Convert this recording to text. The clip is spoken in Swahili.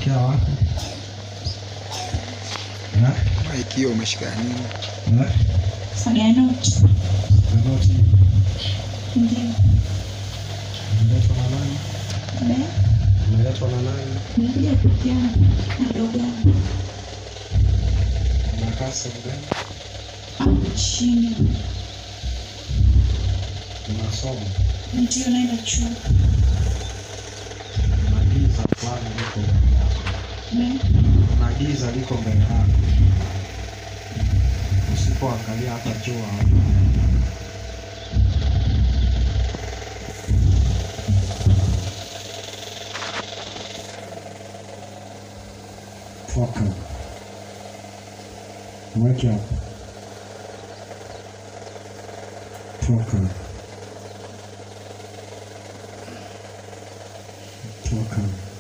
unatokea wapi? Eh? Ikiwa umeshika nini? Eh? Saganoti. Zanoti Ndio. umeletwa na nani? Be. Umeletwa na nani? Nilikuja peke yangu. Mdogo wangu. Unakaa sehemu gani? Hapo chini. Unasoma? Ndio naenda chuo. Kuna giza fulani liko mbele yako. Be. Kuna giza liko mbele yako. Usipoangalia hata jua hauna. Toka. Wake up. Toka. Toka.